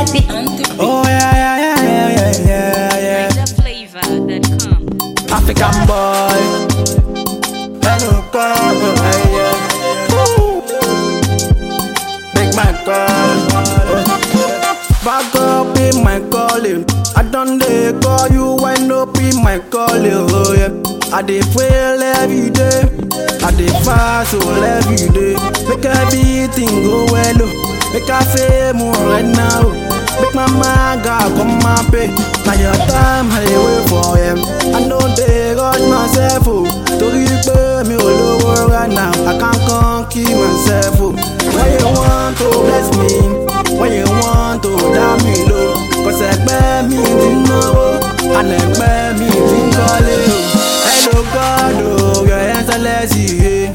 Sappy on the beat. Oh yeah, yeah, yeah, yeah, yeah, yeah, yeah. NigerFlavor.com. African boy. Hello, girl. Yeah, yeah. Woo. Big man, girl. Back up in my calling. I done they call you wind up in my calling. Oh yeah. I dey pray every day. I dey fast all every day. Make everything go well. Oh. Make I fame more right now. Make my mind God come my pay. Now your time I dey wait for him. I know they got myself. Oh. Torí pé mi ò lówó right now. I can't come keep myself. Oh. When you want to bless me. When you want to dá mi lò. Cause ẹgbẹ́ mi ti ń náwó. And ẹgbẹ́ mi ti ń kọ́lé. o. Hello God, oh, your excellency,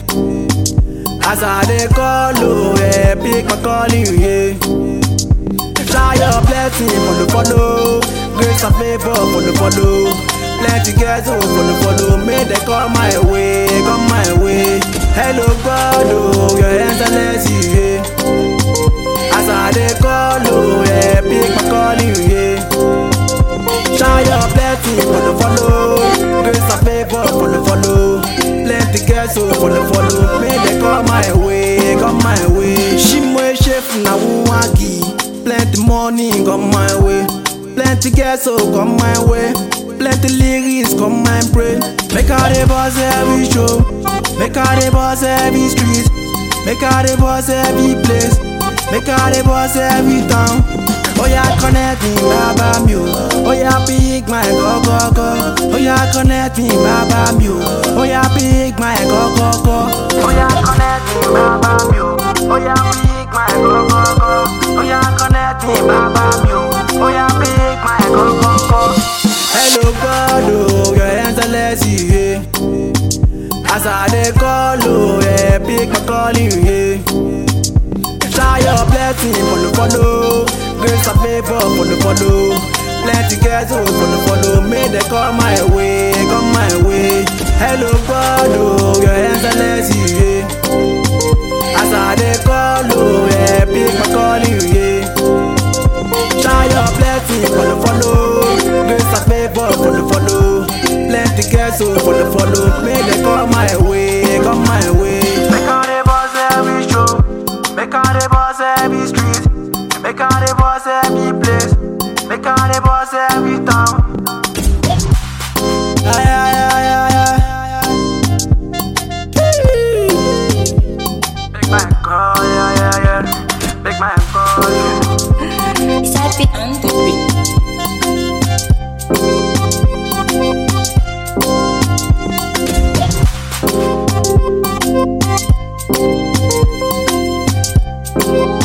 yeah. As I dey call, oh, yeah, pick my calling, yeah. Try your blessing, follow, follow. Grace and favor, follow, follow. Plenty girls, oh, follow, follow. May they come my way, come my way. Hello God, oh, your excellency, yeah. As I dey call, oh, yeah, pick my calling, yeah. Shine your blessing, follow, follow. Grace and favor, follow, follow. Plenty girls, so follow, follow. May they come my way, come my way. Shimwe chef na wagi. Plenty money come my way. Plenty girls, so come my way. Plenty lyrics come my brain. Make all the boss every show. Make all the boss every street. Make all the boss every place. Make all the boss every town. Oh yeah, connect me, baba mi o. Oh yeah, pick my go go go. Oh yeah, connect me, baba mi o. Oh yeah, pick my go go go. Oh yeah, connect me, baba mi o. Oh yeah, pick my go go go. Oh yeah, connect me, baba mi o. Oh yeah, pick my go go go. Hello God, oh your excellency, yeah. As I dey call, oh yeah, pick my calling, yeah. Try your blessing, follow, follow. Grace and favor, follow, follow. Plenty girls, oh, follow, follow. May they come my way, come my way. Hello, God, oh, your excellency, yeah. As I dey call, oh, yeah, pick my calling, yeah. Try your blessing, follow, follow. Grace and favor, follow, follow. Plenty girls, oh, follow, follow. May they come my way, come my way. Make all the boss every show. Make all the boss every street. Make all the boss every place. Make all the boss every town. Ay, ay, ay, ay, ay, ay. Big man call, yeah, yeah, yeah. Big man call, yeah. Sappy on the beat. More